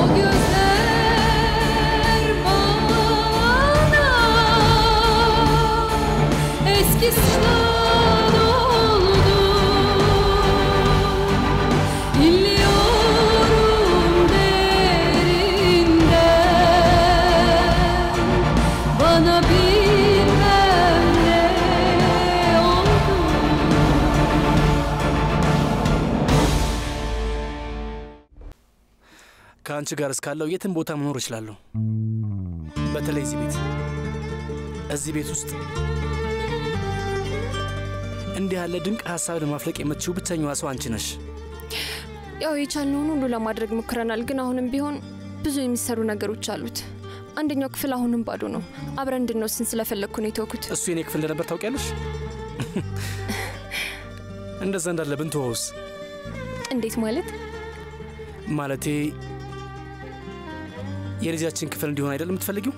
O gözler bana eski sınav oldu İlliyorum derinden Bana bilmem ne oldu ከአንቺ ጋር እስካለው የትም ቦታ መኖር እችላለሁ። በተለይ እዚህ ቤት እዚህ ቤት ውስጥ እንዲህ ያለ ድንቅ ሀሳብ ለማፍለቅ የምትችው ብቸኛዋ ሰው አንቺ ነሽ። ያው የቻልነውን ሁሉ ለማድረግ ሞክረናል፣ ግን አሁንም ቢሆን ብዙ የሚሰሩ ነገሮች አሉት። አንደኛው ክፍል አሁንም ባዶ ነው። አብረን እንድንወስን ስለፈለግኩ ነው የተውኩት። እሱ የኔ ክፍል እንደነበር ታውቂያለሽ። እንደዛ እንዳለብን ተወውስ እንዴት ማለት? ማለቴ የልጃችን ክፍል እንዲሆን አይደለም የምትፈልጊው?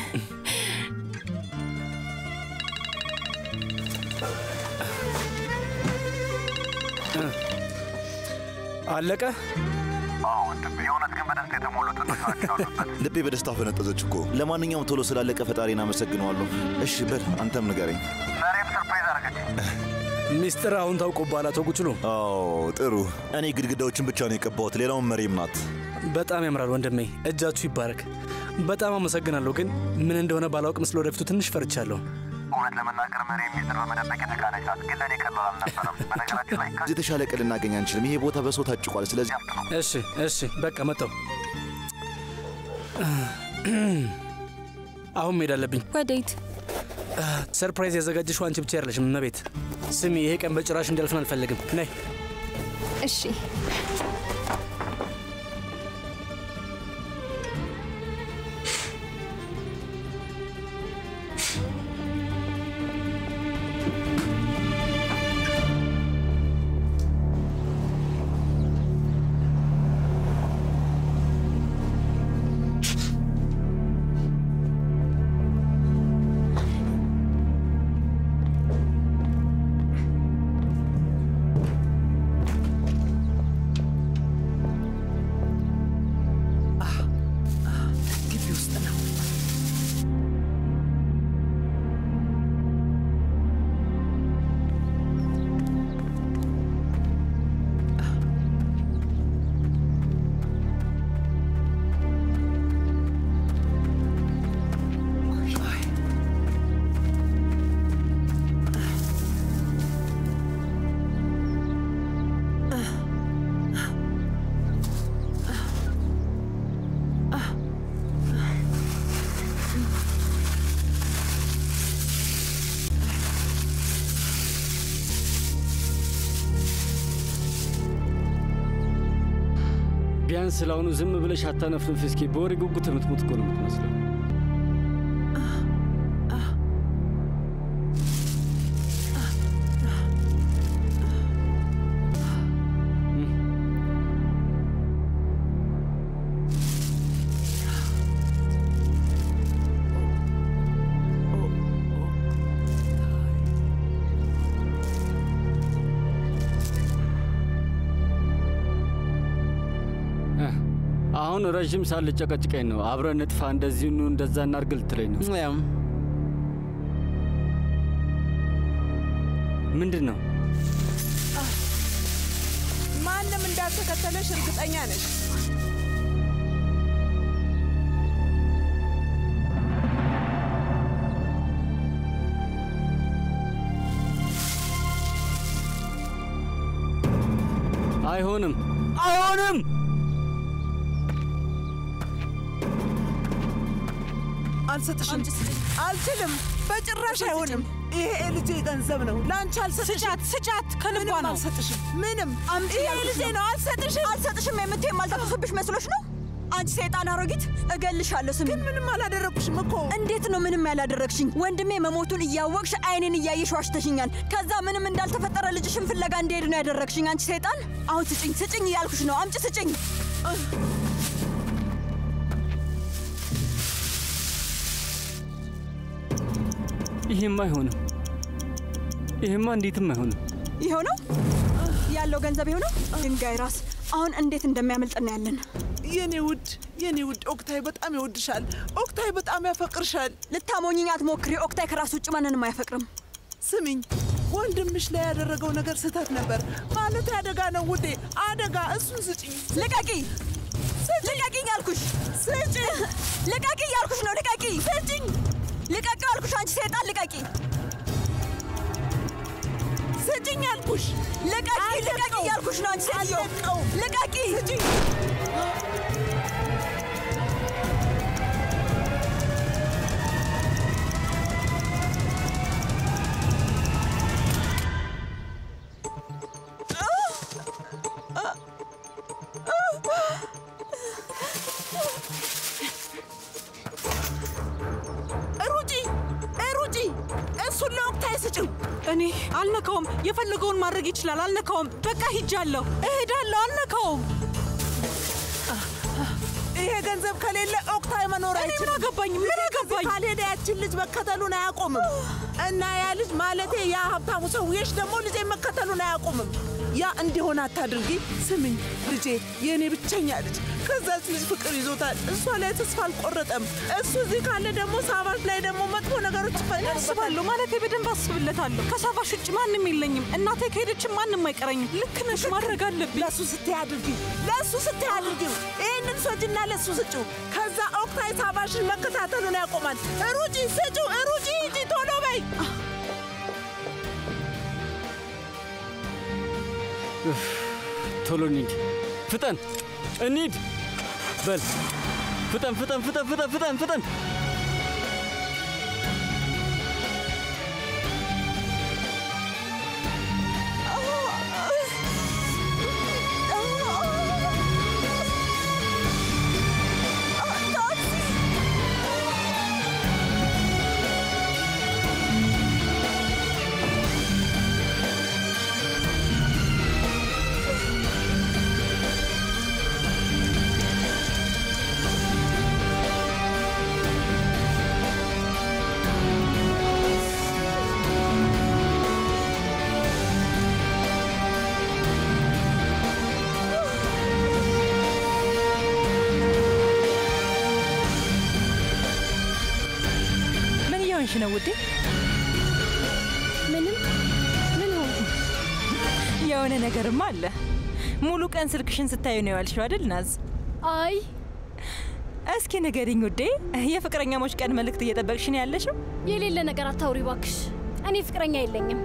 አለቀ። ልቤ በደስታ ፈነጠዘች እኮ። ለማንኛውም ቶሎ ስላለቀ ፈጣሪን አመሰግነዋለሁ። እሺ በል አንተም ንገረኝ። ሚስጥር አሁን ታውቆብሃል አቶ ጉችሉ። አዎ ጥሩ። እኔ ግድግዳዎችን ብቻ ነው የቀባሁት፣ ሌላውን መሬም ናት። በጣም ያምራል ወንድሜ፣ እጃችሁ ይባረክ። በጣም አመሰግናለሁ። ግን ምን እንደሆነ ባላውቅም ስለ ወደፊቱ ትንሽ ፈርቻለሁ። እውነት ለመናገር መሪ የሚስጥር በመደበቅ የተካነች ናት፣ ግን ለእኔ ቀላል አልነበረም። በነገራችን ላይ እዚህ የተሻለ ቀን ልናገኝ አንችልም። ይሄ ቦታ በሰው ታጭቋል። ስለዚህ እሺ እሺ፣ በቃ መጣው። አሁን መሄድ አለብኝ። ወዴት? ሰርፕራይዝ ያዘጋጀሽው አንቺ ብቻ አይደለሽም እመቤት። ስሚ፣ ይሄ ቀን በጭራሽ እንዲያልፍን አልፈልግም። ነይ እሺ ግቢ ውስጥ ነው። ቢያንስ ስለአሁኑ ዝም ብለሽ አታነፍንፍ። እስኪ በወሬ ጉጉት የምትሞት እኮ ነው የምትመስለው። አሁን ረዥም ሳል ጨቀጭቀኝ ነው። አብረን ንጥፋ፣ እንደዚህ ኑ፣ እንደዛ እናርግ ልትለኝ ነው። ምንድን ነው? ማንም እንዳልተከተለሽ እርግጠኛ ነሽ? አይሆንም፣ አይሆንም። አልሰጥሽም። አልችልም። በጭራሽ አይሆንም። ይሄ ልጄ ገንዘብ ነው። ለአንቺ አልሰጥሽም። ስጫት፣ ስጫት። ከልቧ ነው። አልሰጥሽም። ምንም ይሄ ልጄ ነው። አልሰጥሽም። አልሰጥሽም የምትይ የማልተኩስብሽ መስሎሽ ነው? አንቺ ሰይጣን አሮጊት፣ እገልሻለሁ። ስሚ፣ ግን ምንም አላደረግኩሽም እኮ። እንዴት ነው ምንም ያላደረግሽኝ? ወንድሜ መሞቱን እያወቅሽ አይኔን እያየሽ ዋሽተሽኛል። ከዛ ምንም እንዳልተፈጠረ ልጅሽን ፍለጋ እንዲሄድ ነው ያደረግሽኝ። አንቺ ሰይጣን፣ አሁን ስጭኝ፣ ስጭኝ እያልኩሽ ነው። አምጪ፣ ስጭኝ። ይሄማ አይሆንም። ይሄማ እንዴትም አይሆንም። ይኸው ነው ያለው ገንዘብ፣ ይኸው ነው ድንጋይ ራስ። አሁን እንዴት እንደሚያመልጥ እናያለን። የኔ ውድ የኔ ውድ ኦክታይ በጣም ይወድሻል። ኦክታይ በጣም ያፈቅርሻል። ልታሞኝኝ አትሞክሪ። ኦክታይ ከራስ ውጭ ማንንም አይፈቅርም። ስሚኝ፣ ወንድምሽ ላይ ያደረገው ነገር ስህተት ነበር ማለት አደጋ ነው ውዴ፣ አደጋ። እሱን ስጪኝ፣ ልቀቂ! ልቀቂኝ አልኩሽ! ስጪ! ልቀቂ እያልኩሽ ነው! ልቀቂ! ስጪኝ! ልቀቂ አልኩሽ! አንቺ ሰይጣን ልቀቂ! ስጪኝ አልኩሽ! ልቀቂ! ልቀቂ እያልኩሽ ነው! አንቺ ሴትዮ ልቀቂ! ስጪኝ! ሩጪ ሩጪ! እሱን ለኦክታይ ስጪው። እኔ አልነካውም። የፈለገውን ማድረግ ይችላል። አልነካውም። በቃ ሂጃለሁ፣ እሄዳለሁ። አልነካውም። ይሄ ገንዘብ ከሌለ ኦክታይ መኖር እኔ አይችልም። ምን አገባኝ? ምን ከዚህ አገባኝ? ካልሄደ ያችን ልጅ መከተሉን አያቆምም እና ያ ልጅ ማለቴ ያ ሀብታሙ ሰውዬሽ ደግሞ ልጄ መከተሉን አያቆምም። ያ እንዲሆን አታድርጊ። ስምኝ ልጄ፣ የእኔ ብቸኛ ልጅ ከዛች ልጅ ፍቅር ይዞታል። እሷ ላይ ተስፋ አልቆረጠም። እሱ እዚህ ካለ ደግሞ ሳባሽ ላይ ደግሞ መጥፎ ነገሮች ይፈጠሩበታል። አስባለሁ ማለቴ በደንብ አስብለታለሁ። ከሳባሽ ውጭ ማንም የለኝም። እናቴ ከሄደችም ማንም አይቀረኝም። ልክ ነሽ፣ ማድረግ አለብኝ። ለእሱ ስትይ አድርጊ፣ ለእሱ ስትይ አድርጊው። ይህንን ሶጅና ለእሱ ስጪው። ከዛ ኦክታይ ሳባሽን መከታተሉን ያቆማል። ሩጪ፣ ስጪው፣ ሩጪ፣ ሂጂ፣ ቶሎ በይ። ቶሎ እንሂድ፣ ፍጠን፣ እንሂድ በል ፍጠን፣ ፍጠን፣ ፍጠን፣ ፍጠን፣ ፍጠን፣ ፍጠን። ምን እየሆንሽ ነው ውዴ? ምንም ምን ሆንኩ? የሆነ ነገርማ አለ። ሙሉ ቀን ስልክሽን ስታዩ ነው ያልሽው አይደል ናዝ? አይ እስኪ ንገሪኝ ውዴ፣ የፍቅረኛሞች ቀን መልእክት እየጠበቅሽ ነው ያለሽው? የሌለ ነገር አታውሪ ባክሽ። እኔ ፍቅረኛ የለኝም።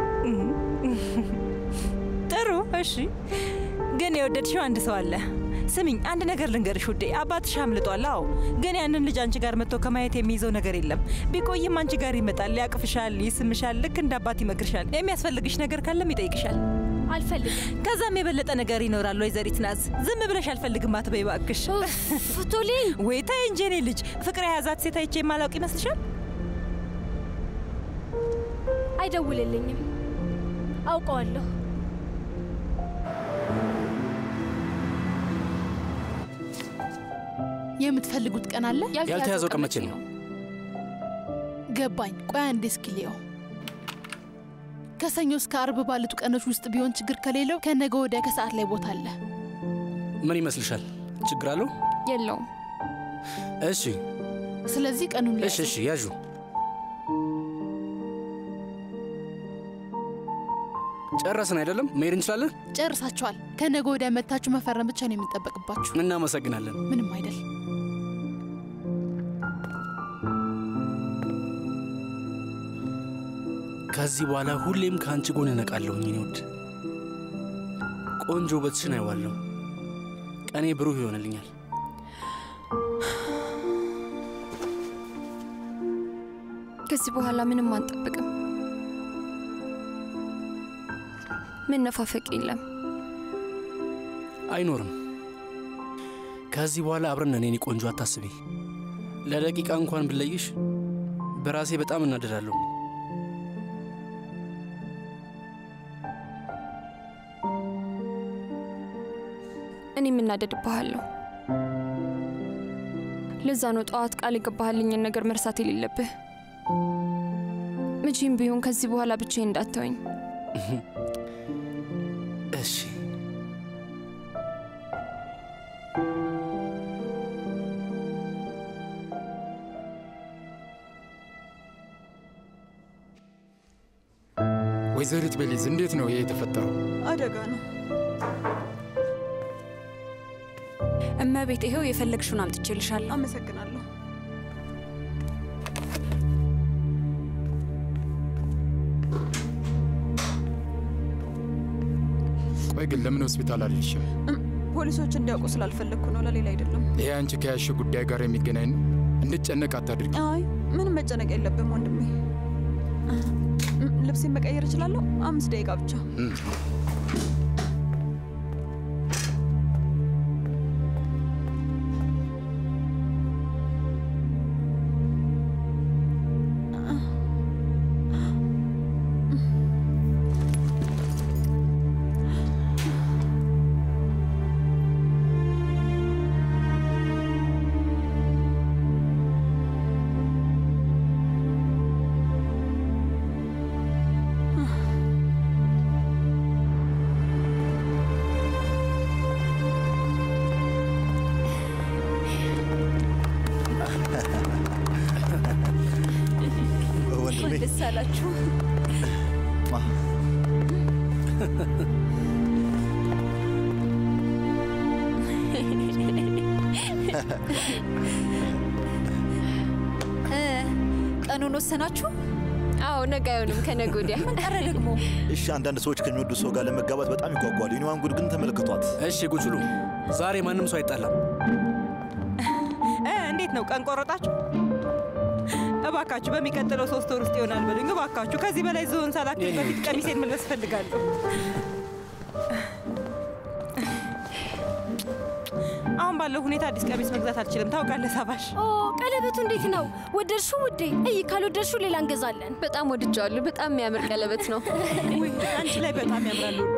ጥሩ እሺ። ግን የወደድሽው አንድ ሰው አለ። ስሚኝ፣ አንድ ነገር ልንገርሽ ውዴ፣ አባትሽ አምልጧል። አዎ፣ ግን ያንን ልጅ አንቺ ጋር መጥቶ ከማየት የሚይዘው ነገር የለም። ቢቆይም አንቺ ጋር ይመጣል፣ ያቅፍሻል፣ ይስምሻል፣ ልክ እንደ አባት ይመክርሻል። የሚያስፈልግሽ ነገር ካለም ይጠይቅሻል። አልፈልግም። ከዛም የበለጠ ነገር ይኖራል። ወይዘሪት ናዝ፣ ዝም ብለሽ አልፈልግም አትበይ እባክሽ። ቶሊን ወይ ተይ እንጂ የኔ ልጅ፣ ፍቅር የያዛት ሴት አይቼ የማላውቅ ይመስልሻል? አይደውልልኝም። አውቀዋለሁ። የምትፈልጉት ቀን አለ? ያልተያዘው ቀን መቼ ነው? ገባኝ። ቆይ አንዴ እስኪ ልየው። ከሰኞ እስከ አርብ ባሉት ቀኖች ውስጥ ቢሆን ችግር ከሌለው ከነገ ወዲያ ከሰዓት ላይ ቦታ አለ። ምን ይመስልሻል? ችግር አለው? የለውም። እሺ ስለዚህ ቀኑን እሺ እሺ ያዡ። ጨረስን አይደለም? መሄድ እንችላለን። ጨርሳችኋል። ከነገ ወዲያ መታችሁ መፈረም ብቻ ነው የሚጠበቅባችሁ። እናመሰግናለን። ምንም አይደል። ከዚህ በኋላ ሁሌም ከአንቺ ጎን እነቃለሁ። የኔ ውድ ቆንጆ ውበትሽን አይዋለሁ። ቀኔ ብሩህ ይሆንልኛል። ከዚህ በኋላ ምንም አንጠብቅም። መነፋፈቅ የለም። አይኖርም። ከዚህ በኋላ አብረን ነን። የኔ ቆንጆ አታስቢ። ለደቂቃ እንኳን ብለይሽ በራሴ በጣም እናደዳለሁ። እኔም እናደድብሃለሁ። ለዛ ነው ጠዋት ቃል የገባህልኝን ነገር መርሳት የሌለብህ። መቼም ቢሆን ከዚህ በኋላ ብቻዬን እንዳትተወኝ። እሺ ወይዘሪት ቤሊዝ እንዴት ነው ይሄ የተፈጠረው? አደጋ ነው። እመቤት፣ ይኸው የፈለግሽውን አምጥቼልሻለሁ። አመሰግናለሁ። ቆይ ግን ለምን ሆስፒታል አልልሽም? ፖሊሶች እንዲያውቁ ስላልፈለግኩ ነው፣ ለሌላ አይደለም። ይሄ አንቺ ከያሽ ጉዳይ ጋር የሚገናኝ ነው። እንድጨነቅ አታድርጊ። አይ ምንም መጨነቅ የለብም ወንድሜ። ልብሴን መቀየር እችላለሁ? አምስት ደቂቃ ብቻ። ወንድሜ ደስ አላችሁ። ቀኑን ወሰናችሁ? አዎ፣ ነገ አይሆንም፣ ከነገ ወዲያ። ምን ቀረ ደግሞ? እሺ፣ አንዳንድ ሰዎች ከሚወዱ ሰው ጋር ለመጋባት በጣም ይጓጓሉ። የኔዋን ጉድ ግን ተመልክቷት። እሺ ጉችሉ፣ ዛሬ ማንም ሰው አይጣላም። እ እንዴት ነው ቀን ቆረጣችሁ? እባካችሁ በሚቀጥለው ሶስት ወር ውስጥ ይሆናል በሉኝ። እባካችሁ ከዚህ በላይ ዝሆን ሳላክል በፊት ቀሚሴን መልበስ እፈልጋለሁ። አሁን ባለው ሁኔታ አዲስ ቀሚስ መግዛት አልችልም። ታውቃለህ ሳባሽ። ኦ ቀለበቱ እንዴት ነው? ወደድሽው ውዴ? እይ ካልወደድሽው ሌላ እንገዛለን። በጣም ወድጃዋለሁ። በጣም የሚያምር ቀለበት ነው። ውይ አንቺ ላይ በጣም ያምራል ውዴ።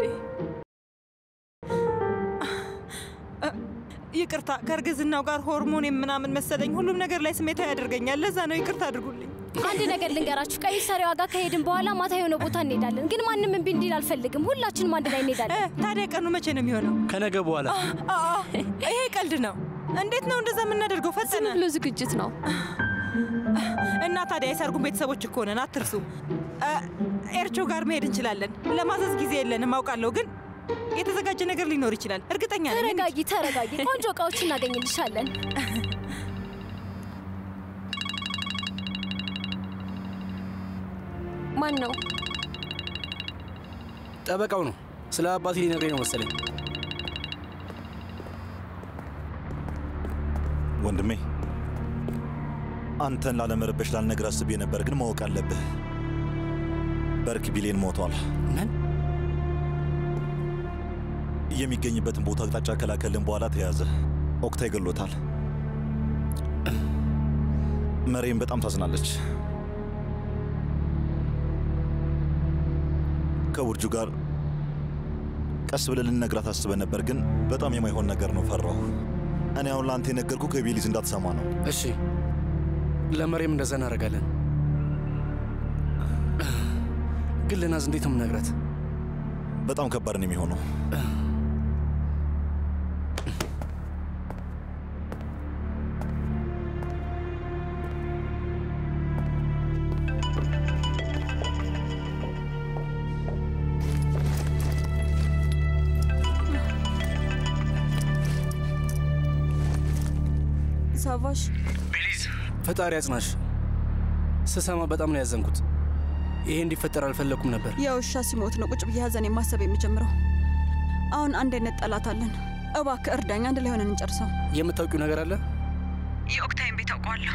እ፣ ይቅርታ ከእርግዝናው ጋር ሆርሞን ምናምን መሰለኝ ሁሉም ነገር ላይ ስሜታዊ ያደርገኛል። ለዛ ነው ይቅርታ አድርጉልኝ። አንድ ነገር ልንገራችሁ፣ ቀሚስ ሰሪዋ ጋር ከሄድን በኋላ ማታ የሆነ ቦታ እንሄዳለን። ግን ማንም እምቢ እንዲል አልፈልግም። ሁላችንም አንድ ላይ እንሄዳለን። ታዲያ ቀኑ መቼ ነው የሚሆነው? ከነገ በኋላ አ፣ አ፣ ይሄ ቀልድ ነው። እንዴት ነው እንደዛ የምናደርገው? ፈጠነ ብሎ ዝግጅት ነው። እና ታዲያ የሰርጉን ቤተሰቦች እኮ ነን፣ አትርሱ። አ፣ ኤርቾ ጋር መሄድ እንችላለን። ለማዘዝ ጊዜ የለንም አውቃለሁ፣ ግን የተዘጋጀ ነገር ሊኖር ይችላል። እርግጠኛ ነኝ። ተረጋጊ፣ ተረጋጊ። ቆንጆ እቃዎች እናገኝልሻለን። ማን ነው? ጠበቃው ነው። ስለ አባቴ ሊነግረኝ ነው መሰለኝ። ወንድሜ አንተን ላለመረበሽ ላልነግር አስቤ ነበር፣ ግን ማወቅ አለብህ። በርክ ቢሌን ሞቷል። ምን? የሚገኝበትን ቦታ አቅጣጫ ከላከልን በኋላ ተያዘ። ኦክታ ይገሎታል። መሬም በጣም ታዝናለች። ከውርጁ ጋር ቀስ ብለን ልንነግራት አስበን ነበር፣ ግን በጣም የማይሆን ነገር ነው። ፈራሁ። እኔ አሁን ለአንተ የነገርኩ ከቤሊዝ እንዳትሰማ ነው። እሺ፣ ለመሬም እንደዛ እናደርጋለን። ግን ልናዝ እንዴት ነው የምነግራት? በጣም ከባድ ነው የሚሆነው። ሳቫሽ ፈጣሪ አጽናሽ። ስሰማ በጣም ነው ያዘንኩት። ይሄ እንዲፈጠር አልፈለኩም ነበር። የውሻ ሲሞት ነው ቁጭ ብዬ ሀዘኔ ማሰብ የሚጀምረው። አሁን አንድ አይነት ጠላት አለን። እባክህ እርዳኝ፣ አንድ ላይ ሆነን እንጨርሰው። የምታውቂው ነገር አለ? የኦክታይን ቤት አውቀዋለሁ።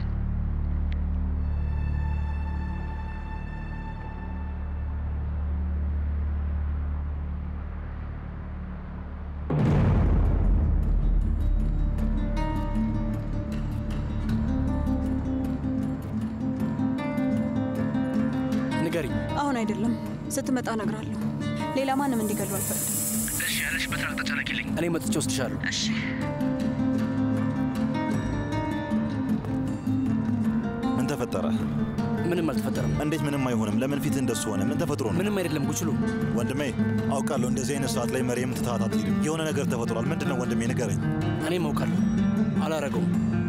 ንገሪኝ። አሁን አይደለም፣ ስትመጣ እነግርሃለሁ። ሌላ ማንም እንዲገሉ አልፈቅድም። እሺ፣ ያለሽበትን አቅጣጫ ላኪልኝ። እኔ መጥቼ ወስድሻለሁ። እሺ። ምን ተፈጠረ? ምንም አልተፈጠረም። እንዴት ምንም አይሆንም? ለምን ፊት እንደሱ ሆነ? ምን ተፈጥሮ ነው? ምንም አይደለም ጉችሉ። ወንድሜ አውቃለሁ፣ እንደዚህ አይነት ሰዓት ላይ መሪየም ትተሃት አትሄድም። የሆነ ነገር ተፈጥሯል። ምንድን ነው ወንድሜ? ንገረኝ። እኔም አውቃለሁ፣ አላረገውም።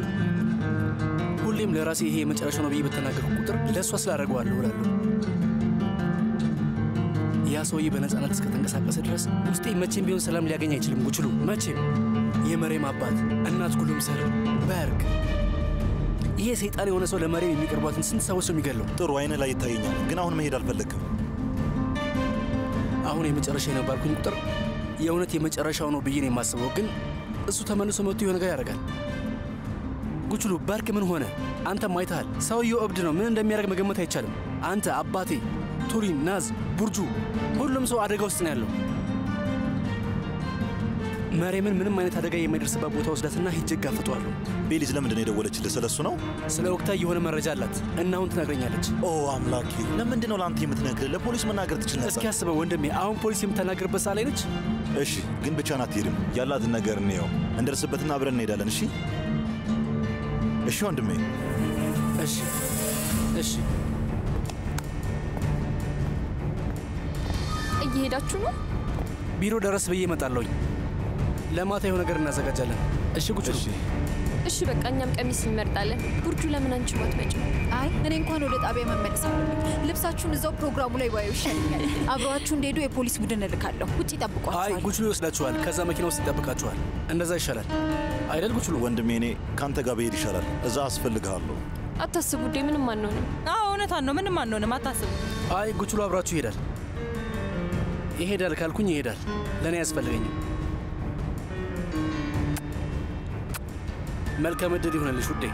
ሁሌም ለራሴ ይሄ የመጨረሻ ነው ብዬ በተናገርኩ ቁጥር ለእሷ ስላደረገዋለሁ እላለሁ። ሰውዬ በነፃነት እስከተንቀሳቀሰ ድረስ ውስጤ መቼም ቢሆን ሰላም ሊያገኝ አይችልም። ጉችሉ መቼም የመሬም አባት እናት ጉሉም ሰር በርግ ይሄ ሰይጣን የሆነ ሰው ለመሬም የሚቀርቧትን ስንት ሰዎች ነው የሚገለው? ጥሩ አይነ ላይ ይታየኛል፣ ግን አሁን መሄድ አልፈለግም። አሁን የመጨረሻ የነባልኩኝ ቁጥር የእውነት የመጨረሻው ነው ብዬ ነው የማስበው። ግን እሱ ተመልሶ መጥቶ የሆነ ነገር ያደርጋል። ጉችሉ በርክ ምን ሆነ? አንተም አይተሃል። ሰውየው እብድ ነው። ምን እንደሚያደርግ መገመት አይቻልም። አንተ፣ አባቴ፣ ቱሪን፣ ናዝ፣ ቡርጁ፣ ሁሉም ሰው አደጋ ውስጥ ነው ያለው። መሬምን ምንም አይነት አደጋ የማይደርስበት ቦታ ወስዳትና ሂጅ እጋፍጠዋለሁ። ቤሊዝ ለምንድን ነው የደወለችልህ? ስለ እሱ ነው? ስለ ወቅታዊ የሆነ መረጃ አላት እና አሁን ትነግረኛለች። ኦ አምላኬ፣ ለምንድን ነው ለአንተ የምትነግርህ? ለፖሊስ መናገር ትችል ነበር። እስኪ አስበው ወንድሜ፣ አሁን ፖሊስ የምታናገርበት ሰዓት ላይ ነች። እሺ፣ ግን ብቻህን አትሄድም። ያላትን ነገር እንየው፣ እንደርስበትና አብረን እንሄዳለን። እሺ፣ እሺ ወንድሜ። እሺ፣ እሺ። እየሄዳችሁ ነው? ቢሮ ደረስ ብዬ እመጣለሁኝ። ለማታ የሆነ ነገር እናዘጋጃለን። እሺ ጉችሉ? እሺ በቃ እኛም ቀሚስ እንመርጣለን። ቡርጁ ለምን አንቺ አትመጭም? አይ እኔ እንኳን ወደ ጣቢያ መመለስ አለብኝ። ልብሳችሁን እዛው ፕሮግራሙ ላይ ባዩ ይሻለኛል። አብረዋችሁ እንደሄዱ የፖሊስ ቡድን እልካለሁ። ውጭ አይ ይጠብቋችኋል። ጉችሉ ይወስዳችኋል። ከዛ መኪና ውስጥ ይጠብቃችኋል። እንደዛ ይሻላል አይደል ጉችሉ? ወንድሜ፣ እኔ ከአንተ ጋር ብሄድ ይሻላል። እዛ አስፈልግሃለሁ። አታስቡ ውዴ፣ ምንም አንሆንም። አዎ እውነቷን ነው። ምንም አንሆንም፣ አታስቡ። አይ ጉችሉ አብራችሁ ይሄዳል። ይሄዳል ካልኩኝ ይሄዳል። ለእኔ አያስፈልገኝም። መልካም እድል ይሆንልሽ ውዴ።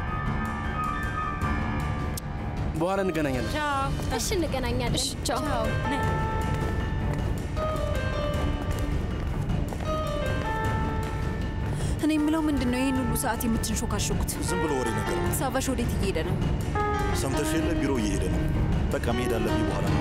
በኋላ እንገናኛለን። ቻው። እሺ እንገናኛለን። ቻው። ነይ። እኔ የምለው ምንድን ነው ይህን ሁሉ ሰዓት የምትንሾካሾኩት? ዝም ብሎ ወሬ ነገር ነው። ሳቫሽ ወዴት እየሄደ ነው? ሰምተሽ የለ ቢሮ እየሄደ ነው። በቃ መሄድ አለብኝ። በኋላ ነው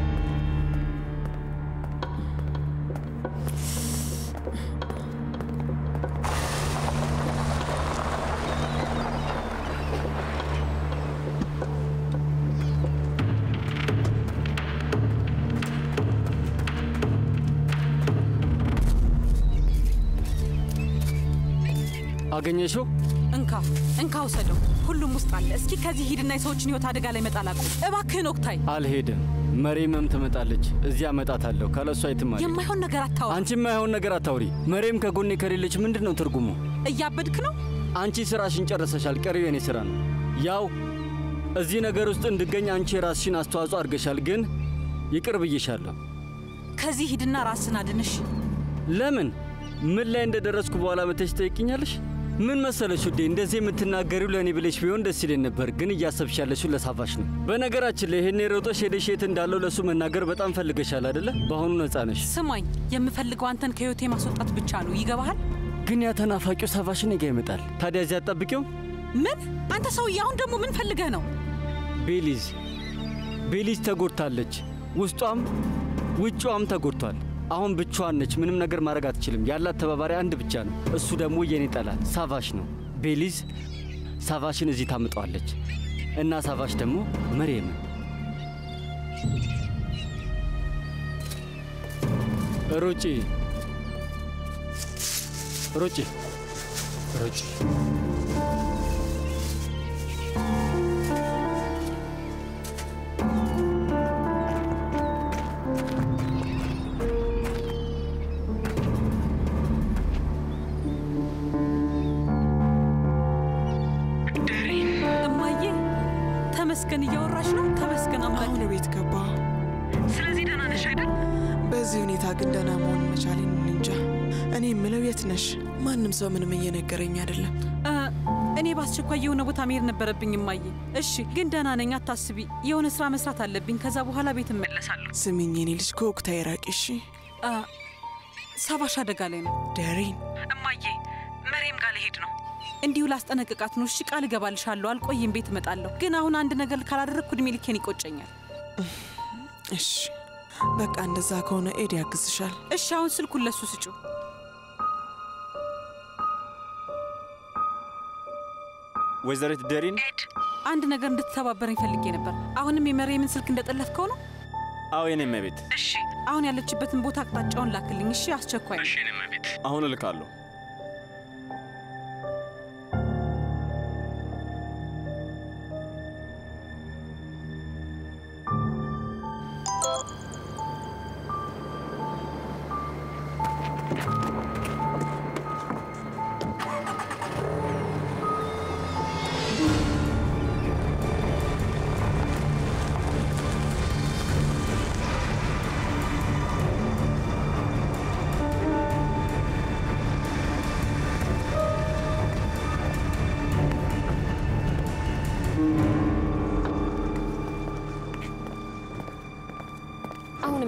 አገኘሽው? እንካ እንካ፣ ውሰደው። ሁሉም ውስጥ አለ። እስኪ ከዚህ ሂድና የሰዎችን ህይወት አደጋ ላይ መጣል አቁም እባክህን። ኦክታይ፣ አልሄድም። መሬምም ትመጣለች። እዚያ እመጣታለሁ። ካለሷ የትም አልሄድም። የማይሆን ነገር አታወራ። አንቺ የማይሆን ነገር አታውሪ። መሬም ከጎኔ ከሌለች ምንድን ነው ትርጉሙ? እያበድክ ነው። አንቺ ስራሽን ጨርሰሻል። ቀሪው የኔ ስራ ነው። ያው እዚህ ነገር ውስጥ እንድገኝ አንቺ የራስሽን አስተዋጽኦ አድርገሻል። ግን ይቅር ብዬሻለሁ። ከዚህ ሂድና ራስን አድንሽ። ለምን? ምን ላይ እንደደረስኩ በኋላ መተሽ ትጠይቅኛለሽ? ምን መሰለሽ ውዴ፣ እንደዚህ የምትናገሪው ለእኔ ብለሽ ቢሆን ደስ ይለኝ ነበር፣ ግን እያሰብሽ ያለሽው ለሳፋሽ ነው። በነገራችን ላይ ይሄኔ ሮጦሽ ሄደሽ የት እንዳለው ለእሱ መናገር በጣም ፈልገሻል አደለ? በአሁኑ ነፃ ነሽ። ስማኝ፣ የምፈልገው አንተን ከህይወቴ ማስወጣት ብቻ ነው። ይገባሃል? ግን ያ ተናፋቂው ሳፋሽ እኔ ጋ ይመጣል። ታዲያ እዚያ አትጠብቂው? ምን? አንተ ሰውዬ፣ አሁን ደግሞ ምን ፈልገህ ነው? ቤሊዝ ቤሊዝ ተጎድታለች። ውስጧም ውጯም ተጎድቷል። አሁን ብቻዋን ነች። ምንም ነገር ማድረግ አትችልም። ያላት ተባባሪ አንድ ብቻ ነው። እሱ ደግሞ የኔ ጠላት ሳቫሽ ነው። ቤሊዝ ሳቫሽን እዚህ ታምጠዋለች እና ሳቫሽ ደግሞ መርየምን። ሩጪ ሩጪ ሩጪ እማዬ ተመስገን እያወራሽ ነው። ተመስገን አምላክ። አሁን ቤት ገባ። ስለዚህ ደህና ነሽ አይደል? በዚህ ሁኔታ ግን ደህና መሆን መቻሌን እንጃ። እኔ የምለው የት ነሽ? ማንም ሰው ምንም እየነገረኝ አይደለም። እ፣ እኔ በአስቸኳይ የሆነ ቦታ መሄድ ነበረብኝ እማዬ። እሺ፣ ግን ደህና ነኝ፣ አታስቢ። የሆነ ስራ መስራት አለብኝ። ከዛ በኋላ ቤት እመለሳለሁ። ስሚኝ የኔ ልጅ ከወቅታ የራቂ እሺ። እ፣ ሳባሽ አደጋ ላይ ነው። ደሬን እማዬ፣ መሬም ጋር ልሄድ ነው። እንዲሁ ላስጠነቅቃት ነው። እሺ፣ ቃል እገባልሻለሁ። አልቆይም፣ ቤት እመጣለሁ። ግን አሁን አንድ ነገር ካላደረግኩ እድሜ ልኬን ይቆጨኛል። እሺ፣ በቃ እንደዛ ከሆነ ኤድ ያግዝሻል። እሺ፣ አሁን ስልኩን ለሱ ስጩ። ወይዘሪት ደሪን አንድ ነገር እንድትተባበረኝ ፈልጌ ነበር። አሁንም የመሬምን ስልክ እንደጠለፍከው ነው? አዎ የኔ እመቤት እሺ፣ አሁን ያለችበትን ቦታ አቅጣጫውን ላክልኝ። እሺ፣ አስቸኳይ ነው። አሁን እልካለሁ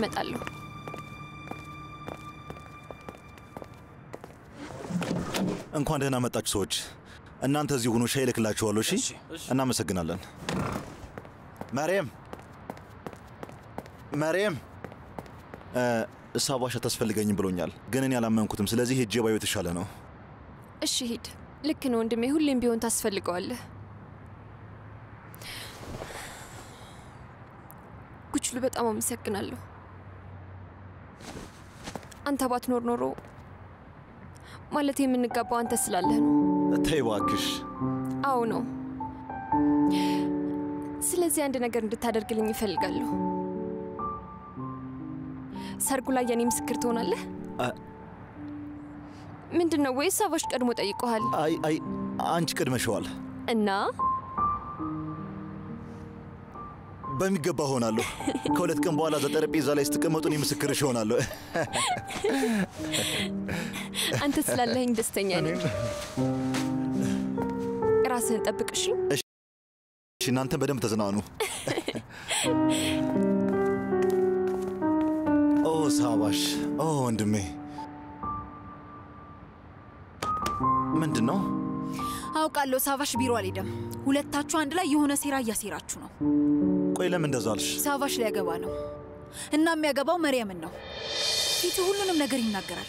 እመጣለሁ። እንኳን ደህና መጣችሁ ሰዎች። እናንተ እዚህ ሁኑ፣ ሻይ እልክላችኋለሁ። እሺ፣ እናመሰግናለን። መሬም መሬም፣ ሳባሽ አታስፈልገኝም ብሎኛል፣ ግን እኔ አላመንኩትም። ስለዚህ ሄጄ ባየው የተሻለ ነው። እሺ ሂድ። ልክ ነው ወንድሜ፣ ሁሌም ቢሆን ታስፈልገዋለህ። ጉችሉ በጣም አመሰግናለሁ። አንተ ባትኖር ኖሮ ማለት የምንጋባው አንተ ስላለህ ነው። ተይ እባክሽ። አዎ ነው። ስለዚህ አንድ ነገር እንድታደርግልኝ ይፈልጋለሁ። ሰርጉ ላይ የኔ ምስክር ትሆናለህ? አ- ምንድን ነው ወይስ አባሽ ቀድሞ ጠይቀሃል? አይ አይ፣ አንቺ ቀድመሽዋል። እና በሚገባ ሆናለሁ። ከሁለት ቀን በኋላ እዛ ጠረጴዛ ላይ ስትቀመጡ እኔ ምስክርሽ እሆናለሁ። አንተ ስላለኸኝ ደስተኛ ነኝ። ራስህን ጠብቅ እሺ? እሺ፣ እናንተ በደንብ ተዝናኑ። ኦ ሳባሽ፣ ኦ ወንድሜ፣ ምንድን ነው? አውቃለሁ። ሳቫሽ ቢሮ አልሄደም። ሁለታችሁ አንድ ላይ የሆነ ሴራ እያሴራችሁ ነው። ቆይ ለምን እንደዛ አልሽ? ሳቫሽ ሊያገባ ነው እና የሚያገባው መርየምን ነው። ፊቱ ሁሉንም ነገር ይናገራል።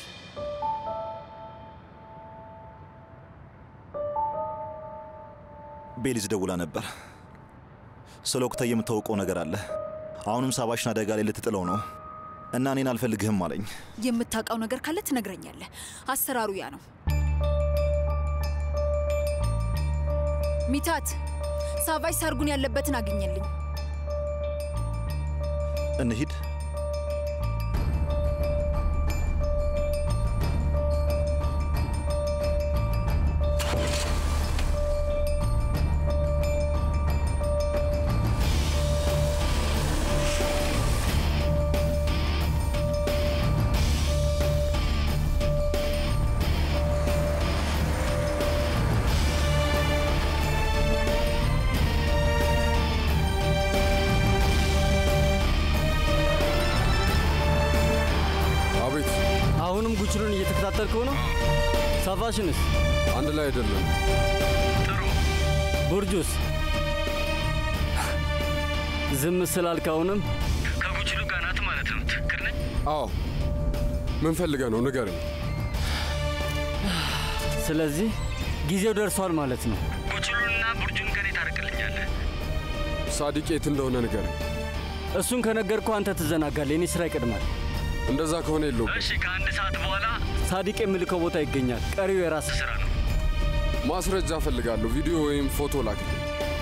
ቤሊዝ ደውላ ነበር። ስለ ወቅታ የምታውቀው ነገር አለ። አሁንም ሳባሽን አደጋ ላይ ልትጥለው ነው እና እኔን አልፈልግህም አለኝ። የምታውቀው ነገር ካለ ትነግረኛለህ። አሰራሩ ያ ነው። ሚታት ሳቫሽ ሰርጉን ያለበትን አግኘልኝ። እንሂድ። አቤት። አሁንም ጉችሉን እየተከታተልከው ነው? ሳፋሽንስ? አንድ ላይ አይደለም። ቡርጁስ? ዝም ስላልክ አሁንም ከጉችሉ ጋር ናት ማለት ነው። ትክክል ነኝ? አዎ። ምን ፈልገህ ነው? ንገረኝ። ስለዚህ ጊዜው ደርሷል ማለት ነው። ጉችሉንና ቡርጁን ከኔ ታርቅልኛለህ። ሳዲቅ የት እንደሆነ ንገረኝ። እሱን ከነገርኩ አንተ ትዘናጋለህ። የኔ ስራ ይቀድማል። እንደዛ ከሆነ የለውም። እሺ፣ ከአንድ ሰዓት በኋላ ሳዲቅ የምልከው ቦታ ይገኛል። ቀሪው የራስ ስራ ነው። ማስረጃ እፈልጋለሁ። ቪዲዮ ወይም ፎቶ ላክልኝ።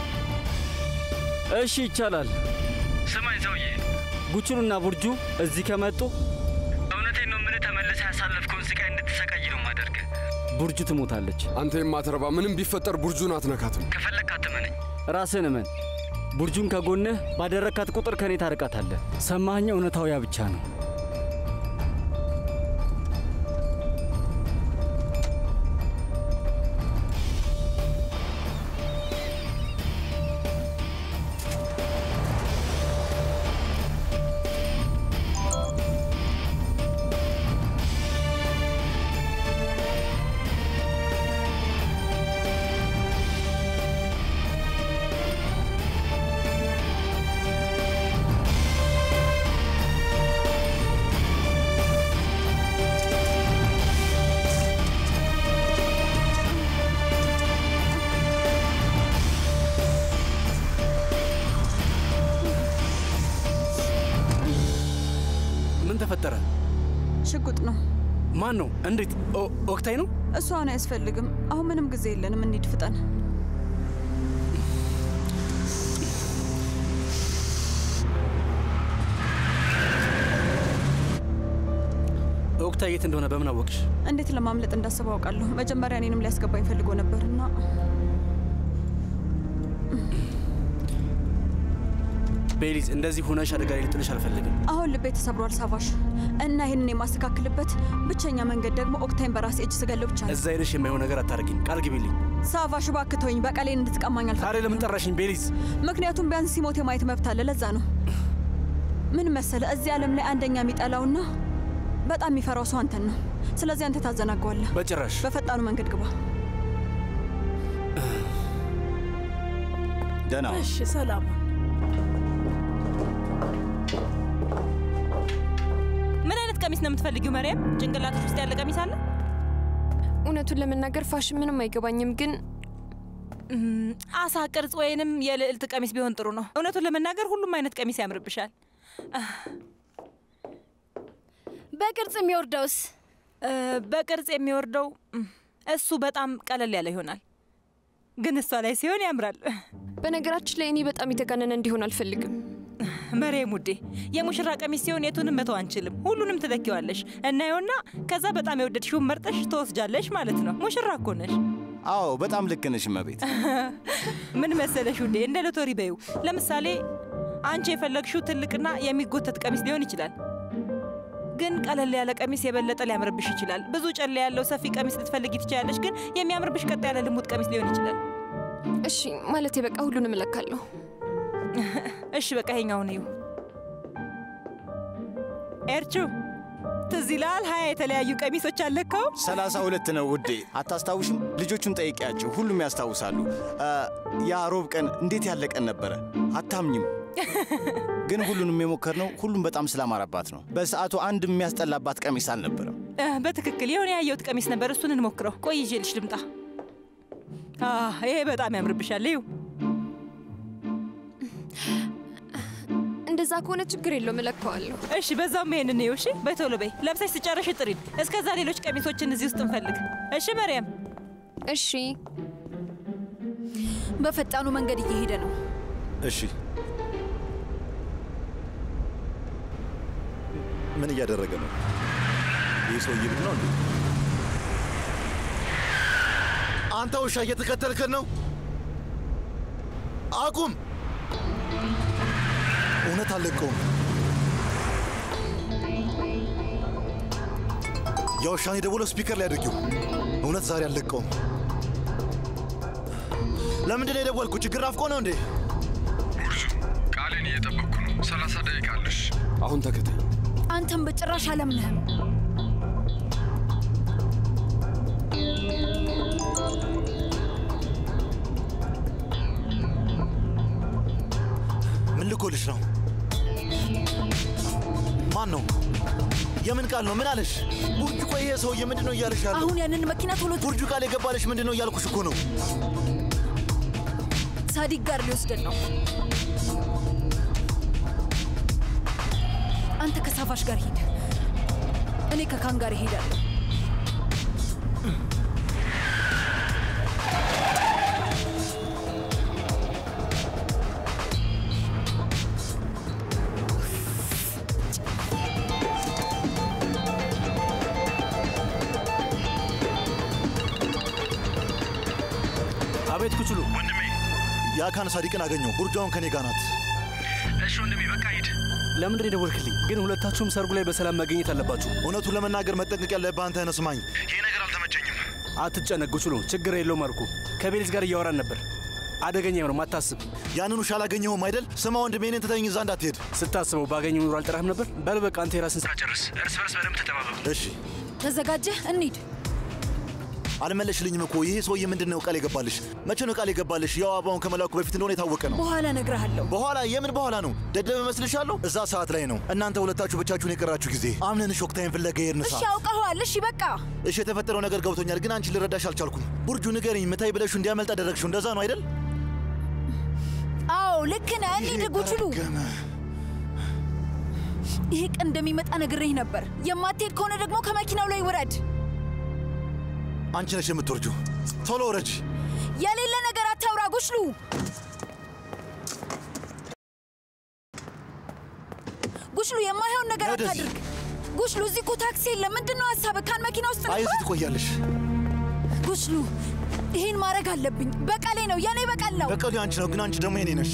እሺ፣ ይቻላል። ስማኝ ሰውዬ፣ ጉችሉና ቡርጁ እዚህ ከመጡ እውነቴን ነው የምልህ፣ ተመልሰህ ያሳለፍከውን ስቃይ እንድትሰቃይ ነው ማደርግህ። ቡርጁ ትሞታለች። አንተ የማትረባ ምንም ቢፈጠር ቡርጁን አትነካትም። ከፈለግክ አትመነኝ። ራስህን እመን። ቡርጁን ከጎንህ ባደረካት ቁጥር ከኔ ታርቃታለህ። ሰማኸኝ? እውነታው ያ ብቻ ነው። ምን ተፈጠረ? ሽጉጥ ነው። ማን ነው? እንዴት? ኦ- ኦክታይ ነው? እሱ አሁን አያስፈልግም። አሁን ምንም ጊዜ የለንም። እንሂድ፣ ፍጠን። ኦክታይ የት እንደሆነ በምን አወቅሽ? እንዴት ለማምለጥ እንዳሰብ አውቃለሁ። መጀመሪያ እኔንም ሊያስገባኝ ፈልጎ ነበር እና ቤሊዝ፣ እንደዚህ ሆነሽ አደጋ ላይ ልጥልሽ አልፈልግም። አሁን ልቤ ተሰብሯል ሳቫሽ፣ እና ይህንን የማስተካክልበት ብቸኛ መንገድ ደግሞ ኦክታይን በራሴ እጅ ስገለው ብቻ ነው። እዛ ሄደሽ የማይሆን ነገር አታደርጊኝ። ቃል ግቢልኝ። ሳቫሽ እባክህ ተወኝ። በቀሌን እንድትቀማኝ አልፈ ታዲያ ለምን ጠራሽኝ ቤሊዝ? ምክንያቱም ቢያንስ ሲሞት የማየት መብት አለ። ለዛ ነው ምን መሰለ፣ እዚህ ዓለም ላይ አንደኛ የሚጠላውና በጣም የሚፈራው ሰው አንተን ነው። ስለዚህ አንተ ታዘናገዋለህ። በጭራሽ በፈጣኑ መንገድ ግባ። ደህና እሺ፣ ሰላም ምን አይነት ቀሚስ ነው የምትፈልጊው መሪያም? ጭንቅላትሽ ውስጥ ያለ ቀሚስ አለ? እውነቱን ለመናገር ፋሽን ምንም አይገባኝም፣ ግን አሳ ቅርጽ ወይንም የልዕልት ቀሚስ ቢሆን ጥሩ ነው። እውነቱን ለመናገር ሁሉም አይነት ቀሚስ ያምርብሻል። በቅርጽ የሚወርደውስ? በቅርጽ የሚወርደው እም፣ እሱ በጣም ቀለል ያለ ይሆናል፣ ግን እሷ ላይ ሲሆን ያምራል። በነገራችን ላይ እኔ በጣም የተጋነነ እንዲሆን አልፈልግም። መሬም ውዴ፣ የሙሽራ ቀሚስ ሲሆን የቱንም መተው አንችልም። ሁሉንም ትለኪዋለሽ እናየውና ከዛ በጣም የወደድሽውን መርጠሽ ትወስጃለሽ ማለት ነው። ሙሽራ እኮ ነሽ። አዎ በጣም ልክ ነሽ እመቤት። ምን መሰለሽ ውዴ፣ እንደ ሎተሪ በዩ። ለምሳሌ አንቺ የፈለግሽው ትልቅና የሚጎተት ቀሚስ ሊሆን ይችላል። ግን ቀለል ያለ ቀሚስ የበለጠ ሊያምርብሽ ይችላል። ብዙ ጨለ ያለው ሰፊ ቀሚስ ልትፈልጊ ትችላለሽ፣ ግን የሚያምርብሽ ቀጥ ያለ ልሙጥ ቀሚስ ሊሆን ይችላል። እሺ ማለት በቃ ሁሉንም እለካለሁ። እሺ በቃ ይሄኛውን እዩ። ኤርቹ ትዝ ይልሃል? ሀያ የተለያዩ ቀሚሶች አለካው። ሰላሳ ሁለት ነው ውዴ። አታስታውሽም? ልጆቹን ጠይቂያቸው፣ ሁሉም ያስታውሳሉ። አ፣ ያ ሮብ ቀን እንዴት ያለ ቀን ነበረ! አታምኝም። ግን ሁሉንም የሞከርነው ሁሉም በጣም ስላማረባት ነው። በሰዓቱ አንድ የሚያስጠላባት ቀሚስ አልነበረም። እ፣ በትክክል የሆነ ያየሁት ቀሚስ ነበር። እሱን እንሞክረው። ቆይ ይዤልሽ ልምጣ። አ፣ ይሄ በጣም ያምርብሻል። ይው እንደዛ ከሆነ ችግር የለውም እለካዋለሁ። እሺ፣ በዛውም ይሄንን ነው። እሺ፣ በቶሎ በይ። ለብሰሽ ስጨርሽ ጥሪን። እስከዛ ሌሎች ቀሚሶችን እዚህ ውስጥ እንፈልግ። እሺ መርያም። እሺ። በፈጣኑ መንገድ እየሄደ ነው። እሺ ምን እያደረገ ነው? ይህ ሰውዬ ምን ነው እንዴ? አንተ ውሻ እየተከተልከን ነው? አቁም! እውነት አልለቀውም። የውሻን የደወለው ስፒከር ላይ አድርጊው። እውነት ዛሬ አልለቀውም። ለምንድን ነው የደወልኩ? ችግር አፍቆ ነው እንዴ? ቃሌን እየጠበቅኩ ነው። ሰላሳ ደቂቃ አለሽ። አሁን ተከተል። አንተም በጭራሽ አላምንህም። ምን ልኮልሽ ነው? ማን ነው? የምን ቃል ነው? ምን አለሽ? ቡርጁ፣ ቆይ ይሄ ሰውዬ ምንድን ነው እያለሽ ያለው? አሁን ያንን መኪና ቶሎ ቡርጁ ቃል የገባለሽ ምንድን ነው እያልኩሽ እኮ ነው። ሳዲቅ ጋር ሊወስደን ነው። አንተ ከሳፋሽ ጋር ሂድ፣ እኔ ከካን ጋር እሄዳለሁ። አቤት ኩችሉ ወንድሜ፣ የአካን ሳዲቅን አገኘው። ቡርጃውን ከኔ ጋር ናት። እሺ ወንድሜ፣ በቃ ሂድ። ለምንድን የደወልክልኝ? ግን ሁለታችሁም ሰርጉ ላይ በሰላም መገኘት አለባችሁ። እውነቱን ለመናገር መጠንቀቅ ያለብህ አንተ ነህ። ስማኝ፣ ይሄ ነገር አልተመቸኝም። አትጨነቅ ኩችሉ፣ ችግር የለውም አልኩ። ከቤሊዝ ጋር እያወራን ነበር። አደገኛ ነው፣ አታስብ። ያንን ውሻ አላገኘኸውም አይደል? ስማ ወንድሜ፣ እኔን ትተኸኝ እዛ እንዳትሄድ። ስታስበው ባገኘው ኑሮ አልጠራህም ነበር። በል በቃ አንተ የራስን ስራ ጨርስ። እርስ በርስ በደንብ ተጠባበቁ። እሺ። ተዘጋጀህ? እንሂድ። አልመለሽልኝም እኮ ይሄ ሰውዬ ምንድን ነው ቃል የገባልሽ? መቼ ነው ቃል የገባልሽ? ያው አበባውን ከመላኩ በፊት እንደሆነ የታወቀ ነው። በኋላ እነግርሃለሁ። በኋላ የምን በኋላ ነው? ደደብ እመስልሻለሁ? እዛ ሰዓት ላይ ነው እናንተ ሁለታችሁ ብቻችሁን የቀራችሁ ጊዜ አምነንሽ ወቅታይን ፍለጋ የሄድን እሺ ሰዓት። አውቀኸዋል። እሺ በቃ እሺ የተፈጠረው ነገር ገብቶኛል፣ ግን አንቺ ልረዳሽ አልቻልኩም። ቡርጁ ንገሪኝ፣ ምታይ ብለሹ እንዲያመልጥ አደረግሽው። እንደዛ ነው አይደል? አዎ ልክ ነህ። እንሂድ ጉችሉ። ይሄ ቀን እንደሚመጣ ነግሬህ ነበር። የማትሄድ ከሆነ ደግሞ ከመኪናው ላይ ውረድ። አንቺ ነሽ የምትወርጁ። ቶሎ ውረጅ። የሌለ ነገር አታውራ ጉችሉ። ጉችሉ የማይሆን ነገር ወደዚህ። አታድርግ። ጉችሉ እዚህ እኮ ታክሲ የለም። ምንድን ነው ሀሳብህ? ካን መኪና ውስጥ አይ ነበር? እዚህ ትቆያለሽ። ጉችሉ ይህን ማድረግ አለብኝ። በቀሌ ነው፣ የኔ በቀል ነው። በቀሉ አንቺ ነው፣ ግን አንቺ ደግሞ የኔ ነሽ።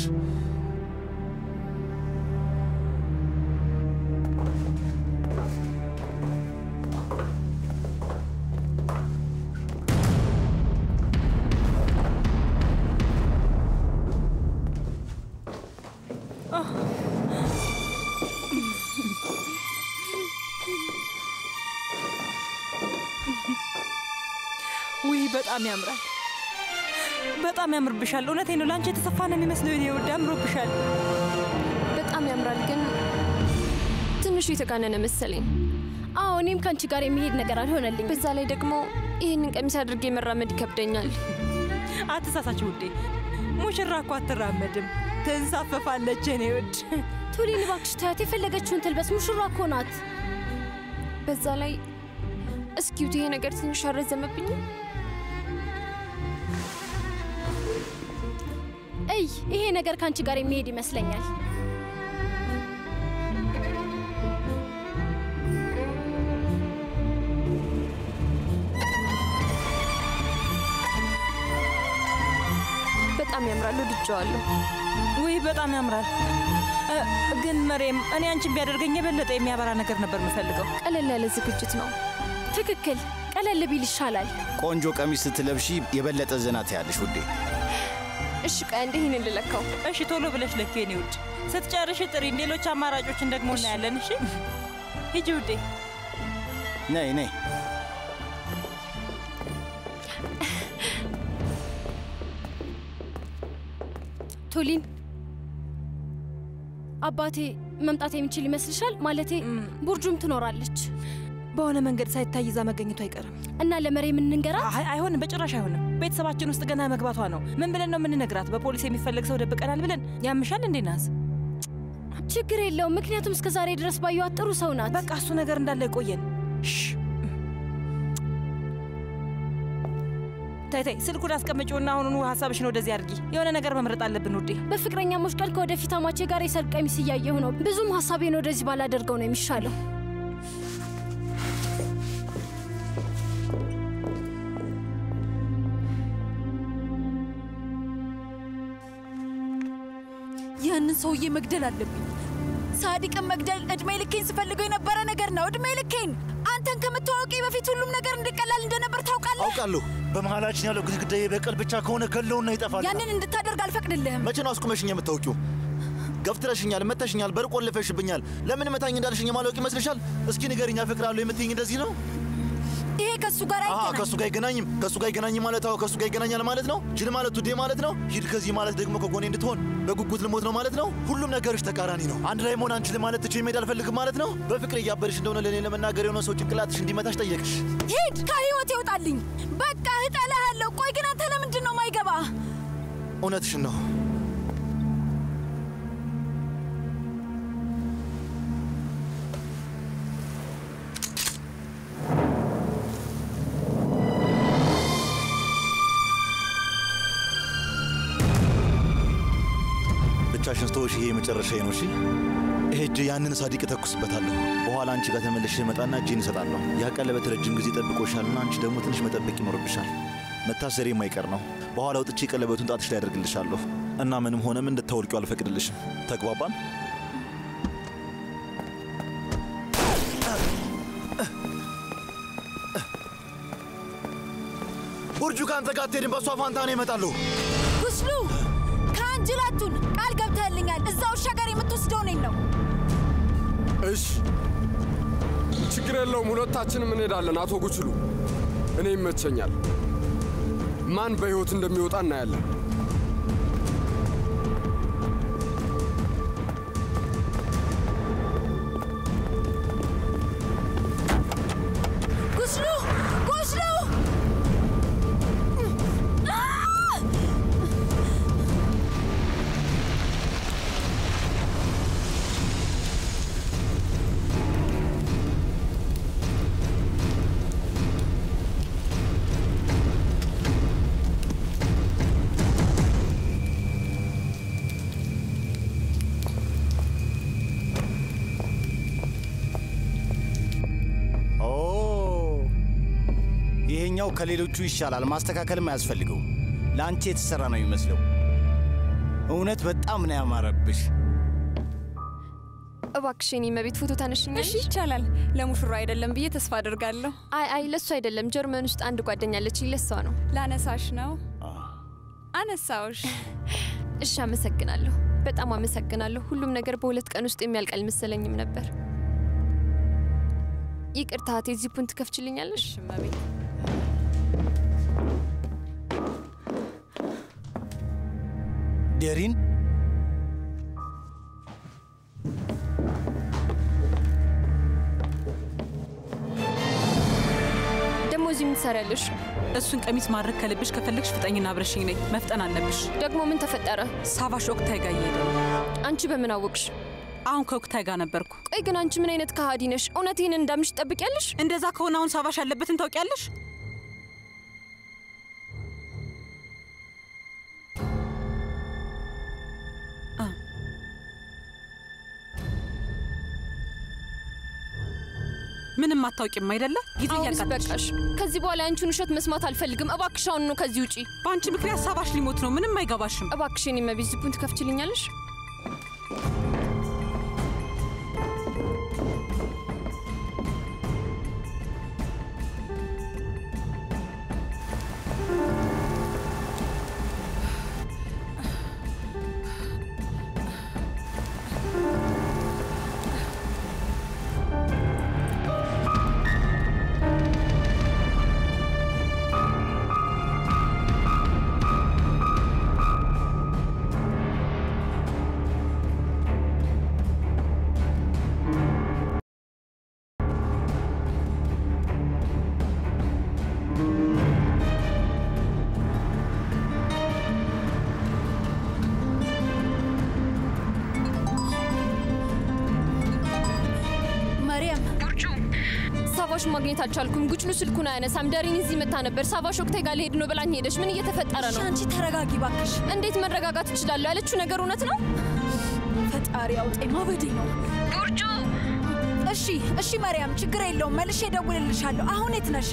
በጣም ያምራል። በጣም ያምርብሻል። እውነቴን ነው። ለአንቺ የተሰፋ ነው የሚመስለው። የኔ ውድ አምሮብሻል። በጣም ያምራል፣ ግን ትንሹ የተጋነነ መሰለኝ። አዎ እኔም ከአንቺ ጋር የሚሄድ ነገር አልሆነልኝ። በዛ ላይ ደግሞ ይህንን ቀሚስ አድርጌ መራመድ ይከብደኛል። አትሳሳች ውዴ። ሙሽራ እኮ አትራመድም፣ ትንሳፈፋለች። የኔ ውድ ቱሊን እባክሽ ተያት፣ የፈለገችውን ትልበስ። ሙሽራ እኮ ናት። በዛ ላይ እስኪዩት፣ ይሄ ነገር ትንሽ አረዘመብኝም። እይ ይሄ ነገር ከአንቺ ጋር የሚሄድ ይመስለኛል። በጣም ያምራል፣ ወድጀዋለሁ። ውይ በጣም ያምራል። እ፣ ግን መሬም፣ እኔ አንቺን ቢያደርገኝ የበለጠ የሚያበራ ነገር ነበር የምፈልገው። ቀለል ያለ ዝግጅት ነው። ትክክል፣ ቀለል ቢል ይሻላል። ቆንጆ ቀሚስ ስትለብሺ የበለጠ ዘና ትያለሽ ውዴ። እሺ ቆይ እንደ ይህንን ልለካው። እሺ ቶሎ ብለሽ ለኪ የኔ ውድ። ስትጨርሽ ጥሪን፣ ሌሎች አማራጮችን ደግሞ እናያለን። እሺ ሂጂ ውዴ። ነይ ነይ። ቱሊን አባቴ መምጣት የሚችል ይመስልሻል? ማለቴ ቡርጁም ትኖራለች። በሆነ መንገድ ሳይታይ ይዛ መገኘቱ አይቀርም እና ለመሬም እንንገራት? አይ አይሆንም፣ በጭራሽ አይሆንም። ቤተሰባችን ውስጥ ገና መግባቷ ነው። ምን ብለን ነው የምንነግራት? በፖሊስ የሚፈለግ ሰው ደብቀናል ብለን ያምሻል እንዴ ናዝ? ችግር የለውም፣ ምክንያቱም እስከ ዛሬ ድረስ ባየኋት ጥሩ ሰው ናት። በቃ እሱ ነገር እንዳለ ይቆየን። ታይ ታይ፣ ስልኩን አስቀምጪውና አሁኑኑ ሀሳብሽን ወደዚህ አድርጊ። የሆነ ነገር መምረጥ አለብን ውዴ። በፍቅረኛሞች ቀን ከወደፊት አማቼ ጋር የሰርግ ቀሚስ እያየሁ ነው። ብዙም ሀሳቤን ወደዚህ ባላደርገው ነው የሚሻለው። ያንን ሰውዬ መግደል አለብኝ። ሳዲቅን መግደል እድሜ ልኬን ስፈልገው የነበረ ነገር ነው። እድሜ ልኬን አንተን ከምታወቂ በፊት ሁሉም ነገር እንዲቀላል እንደነበር ታውቃለህ። አውቃለሁ። በመሀላችን ያለው ግድግዳ የበቀል ብቻ ከሆነ ገለውና ይጠፋል። ያንን እንድታደርግ አልፈቅድልህም። መቼ ነው አስቁመሽኝ የምታውቂው? ገፍትረሽኛል፣ መተሽኛል፣ በር ቆልፈሽብኛል። ለምን መታኝ እንዳልሽኝ የማላውቅ ይመስልሻል? እስኪ ንገሪኝ፣ አፈቅራለሁ የምትይኝ እንደዚህ ነው? ይሄ ከሱ ጋር አሃ አይገናኝም። ከእሱ ጋር አይገናኝም። ከእሱ ጋር አይገናኝም ማለት አዎ፣ ከእሱ ጋር ይገናኛል ማለት ነው። ጅል ማለት ውዴ ማለት ነው። ሂድ ከዚህ ማለት ደግሞ ከጎኔ እንድትሆን በጉጉት ልሞት ነው ማለት ነው። ሁሉም ነገሮች ተቃራኒ ነው። አንድ ላይ መሆን አንችልም ማለት ትቼ መሄድ አልፈልግም ማለት ነው። በፍቅር እያበርሽ እንደሆነ ለእኔ ለመናገር የሆነ ሰው ጭንቅላትሽ እንዲመታሽ ጠየቅሽ። ሂድ፣ ከህይወት ይውጣልኝ። በቃ እጠላሃለሁ። ቆይ ግን አንተ ለምንድን ነው ማይገባ? እውነትሽን ነው። ብቻሽን ስተወሽ ይሄ የመጨረሻዬ ነው። እሺ ሄጄ ያንን ሳዲቅ እተኩስበታለሁ። በኋላ አንቺ ጋር ተመልሼ እመጣና እጄን እሰጣለሁ። ያ ቀለበት ረጅም ጊዜ ጠብቆሻልና አንቺ ደግሞ ትንሽ መጠበቅ ይኖርብሻል። መታሰሬ የማይቀር ነው። በኋላ ወጥቼ ቀለበቱን ጣትሽ ላይ ያደርግልሻለሁ እና ምንም ሆነም እንድታወልቂው አልፈቅድልሽም። ተግባባን? ቡርጁ ከአንተ ጋር አትሄድም። በእሷ ፋንታ ነው እመጣለሁ። ጉስሉ ከአንጅላቱን ቃል ገብተህልኛል። እዛ ውሻ ጋር የምትወስደው እኔን ነው። እሺ፣ ችግር የለውም። ሁለታችንም እንሄዳለን። አቶ ጉችሉ፣ እኔ ይመቸኛል። ማን በሕይወት እንደሚወጣ እናያለን። ጉስሉ ጉስሉ ኦ ይሄኛው ከሌሎቹ ይሻላል። ማስተካከልም አያስፈልገው። ለአንቺ የተሰራ ነው የሚመስለው። እውነት በጣም ነው ያማረብሽ። እባክሽ የኔ መቤት ፎቶ ታነሽኛለሽ? እሺ ይቻላል። ለሙሽራ አይደለም ብዬ ተስፋ አድርጋለሁ። አይ አይ ለሱ አይደለም። ጀርመን ውስጥ አንድ ጓደኛ አለችኝ፣ ለሷ ነው። ላነሳሽ ነው። አነሳውሽ። እሺ አመሰግናለሁ። በጣም አመሰግናለሁ። ሁሉም ነገር በሁለት ቀን ውስጥ የሚያልቅ አልመሰለኝም ነበር። ይቅርታ እህቴ፣ ዚፑን ትከፍችልኛለሽ? መቤት ዴሪን ደግሞ እዚህ ምን ትሰሪያለሽ? እሱን ቀሚስ ማድረግ ከልብሽ ከፈለግሽ ፍጠኝና አብረሽኝ ነይ። መፍጠን አለብሽ። ደግሞ ምን ተፈጠረ? ሳቫሽ ኦክታይ ጋር እየሄደ ነው። አንቺ በምን አወቅሽ? አሁን ከኦክታይ ጋር ነበርኩ። ቆይ ግን አንቺ ምን አይነት ከሃዲ ነሽ? እውነት ይህን እንዳምንሽ ትጠብቂያለሽ? እንደዛ ከሆነ አሁን ሳቫሽ ያለበትን ታውቂያለሽ? ምንም አታውቂም አይደለ? ጊዜ አሁንስ እያቃጠልሽ በቃሽ። ከዚህ በኋላ የአንቺን ውሸት መስማት አልፈልግም። እባክሽ አሁን ነው ከዚህ ውጪ። በአንቺ ምክንያት ሳባሽ ሊሞት ነው። ምንም አይገባሽም። እባክሽ የኔ መቤት ዝቡን ትከፍችልኛለሽ? መርያም ጉርጁ ሳቫሽ ማግኘት አልቻልኩም። ጉጭሉ ስልኩን አያነሳም። ደሪን እዚህ መታ ነበር። ሳቫሽ ወቅቴ ጋር ሊሄድ ነው ብላኝ ሄደች። ምን እየተፈጠረ ነው? አንቺ ተረጋጊ ባክሽ። እንዴት መረጋጋት እችላለሁ? ያለችው ነገር እውነት ነው? ፈጣሪ አውጣኝ፣ ማበዴ ነው። ጉርጁ እሺ፣ እሺ መርያም፣ ችግር የለውም። መልሼ እደውልልሻለሁ። አሁን የት ነሽ?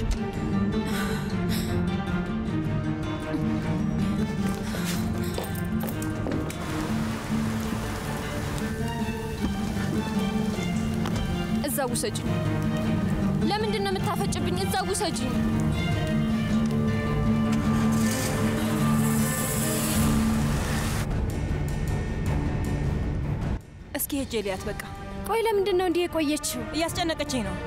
እዛ ውሰጂኝ። ለምንድን ነው የምታፈጭብኝ? እዛ ውሰጂኝ። እስኪ ሄጄ ልያት በቃ። ቆይ ለምንድን ነው እንዲህ የቆየችው? እያስጨነቀችኝ ነው።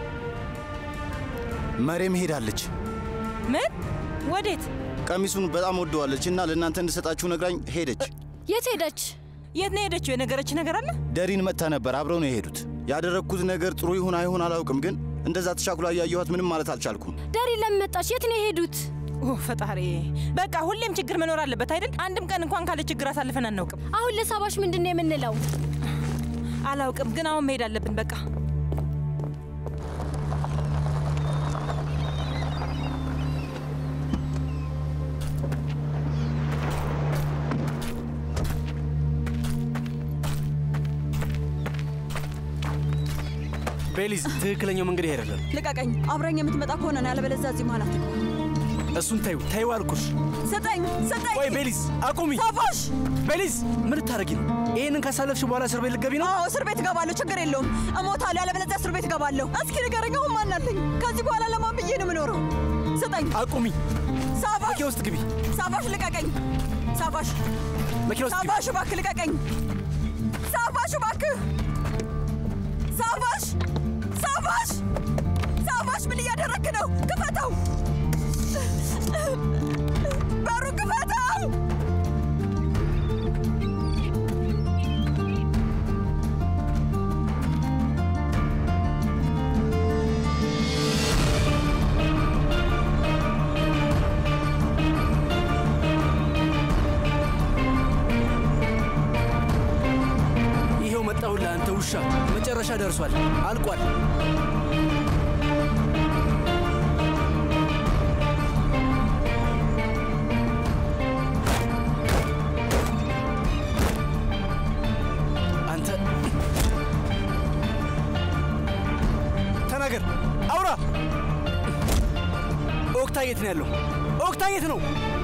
መሬም ሄዳለች። ምን? ወዴት? ቀሚሱን በጣም ወደዋለች እና ለእናንተ እንድሰጣችሁ ነግራኝ ሄደች። የት ሄደች? የት ነው የሄደችው? የነገረች ነገር አለ? ደሪን መጥታ ነበር። አብረው ነው የሄዱት። ያደረግኩት ነገር ጥሩ ይሁን አይሁን አላውቅም፣ ግን እንደዛ ተቻኩላ እያየኋት ምንም ማለት አልቻልኩም። ዳሪ ለምን መጣች? የት ነው የሄዱት? ኦ ፈጣሪ! በቃ ሁሌም ችግር መኖር አለበት አይደል? አንድም ቀን እንኳን ካለ ችግር አሳልፈን አናውቅም። አሁን ለሳባሽ ምንድን ነው የምንለው? አላውቅም፣ ግን አሁን መሄድ አለብን በቃ። ቤሊዝ፣ ትክክለኛው መንገድ ይሄ አይደለም። ልቀቀኝ። አብረኝ የምትመጣ ከሆነ ነው፣ ያለበለዚያ እዚህ መሀል አትግባ። እሱን ታዩ ታዩ አልኩሽ። ስጠኝ፣ ስጠኝ። ቆይ ቤሊዝ፣ አቁሚ። ሳፋሽ! ቤሊዝ፣ ምን ልታረጊ ነው? ይህንን ካሳለፍሽ በኋላ እስር ቤት ልትገቢ ነው? አዎ እስር ቤት እገባለሁ፣ ችግር የለውም። እሞታለሁ፣ ያለበለዚያ እስር ቤት እገባለሁ። እስኪ ንገረኝ፣ አሁን ማን አለኝ? ከዚህ በኋላ ለማን ብዬ ነው የምኖረው? ስጠኝ። አቁሚ። ሳፋሽ! መኪና ውስጥ ግቢ። ሳፋሽ ልቀቀኝ። ሳፋሽ! መኪና ውስጥ ግቢ። ሳፋሽ እባክህ ልቀቀኝ። ሳፋሽ እባክህ! ሳፋሽ! ሳፋሽ! ሳፋሽ ምን እያደረግክ ነው? ክፈተው! በሩ ክፈተው! ይሄው መጣሁልህ አንተ ውሻ። መጨረሻ ደርሷል፣ አልቋል። አንተ ተናገር፣ አውራ። ኦክታ የት ነው ያለው? ኦክታ የት ነው?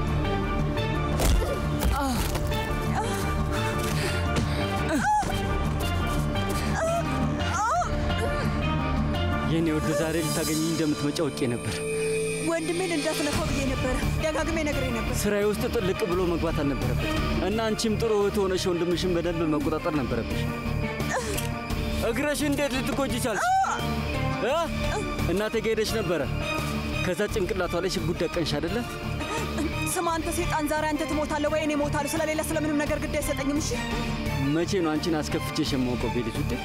የኔ ወደ ዛሬ ልታገኘኝ እንደምትመጪ አውቄ ነበር። ወንድሜን እንዳትነካው ብዬ ነበረ። ደጋግሜ ነግሬ ነበር። ስራዬ ውስጥ ጥልቅ ብሎ መግባት አልነበረበት እና አንቺም ጥሩ እህት ሆነሽ ወንድምሽን በደንብ መቆጣጠር ነበረብሽ። እግረሽ እንዴት ልትጎጂ ቻልሽ? እ? እናቴ ጋ ሄደሽ ነበረ። ከዛ ጭንቅላቷ ላይ ሽጉጥ ደቀንሽ አይደለ? ስማ አንተ ሴጣን፣ ዛሬ አንተ ትሞታለህ ወይ እኔ እሞታለሁ። ስለሌላ ስለምንም ነገር ግድ አይሰጠኝም። እሺ መቼ ነው አንቺን አስከፍቼሽ የማውቀው ቤሊዝ ውዴ?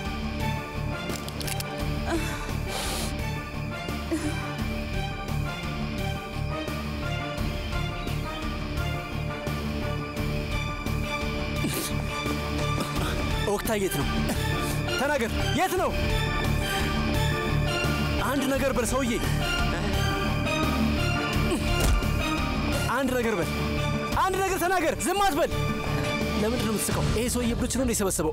ኦክታ የት ነው? ተናገር፣ የት ነው? አንድ ነገር በል ሰውዬ፣ አንድ ነገር በል፣ አንድ ነገር ተናገር። ዝም አትበል። ለምንድን ነው የምትስቀው? ይሄ ሰውዬ ብሎች ነው የሰበሰበው።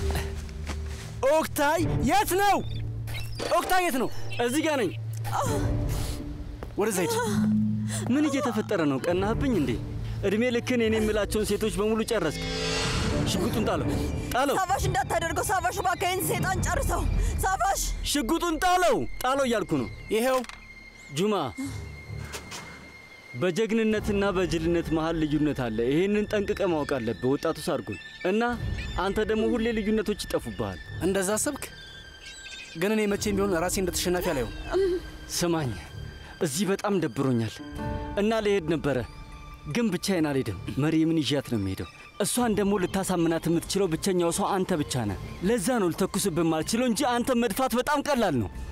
ኦክታይ የት ነው? ኦክታይ የት ነው? እዚህ ጋር ነኝ። ወደዛ ሂድ። ምን እየተፈጠረ ነው? ቀናህብኝ እንዴ? እድሜ ልክን የኔ የምላቸውን ሴቶች በሙሉ ጨረስክ። ሽጉጡን ጣለው፣ ጣለው፣ ሳፋሽ እንዳታደርገው ሳፋሽ፣ እባክህ ይህን ሴጣን ጨርሰው። ሳፋሽ ሽጉጡን ጣለው፣ ጣለው እያልኩ ነው። ይሄው ጁማ፣ በጀግንነትና በጅልነት መሀል ልዩነት አለ። ይህንን ጠንቅቀ ማወቅ አለብህ ወጣቱ ሳርጉን። እና አንተ ደግሞ ሁሌ ልዩነቶች ይጠፉብሃል። እንደዛ አሰብክ? ግን እኔ መቼም ቢሆን ራሴ እንደ ተሸናፊ አላየውም። ስማኝ፣ እዚህ በጣም ደብሮኛል እና ልሄድ ነበረ፣ ግን ብቻዬን አልሄድም። መሪምን ይዣት ነው የሚሄደው። እሷን ደግሞ ልታሳምናት የምትችለው ብቸኛው ሰው አንተ ብቻ ነህ። ለዛ ነው ልተኩስብህ ማልችለው እንጂ አንተ መድፋት በጣም ቀላል ነው።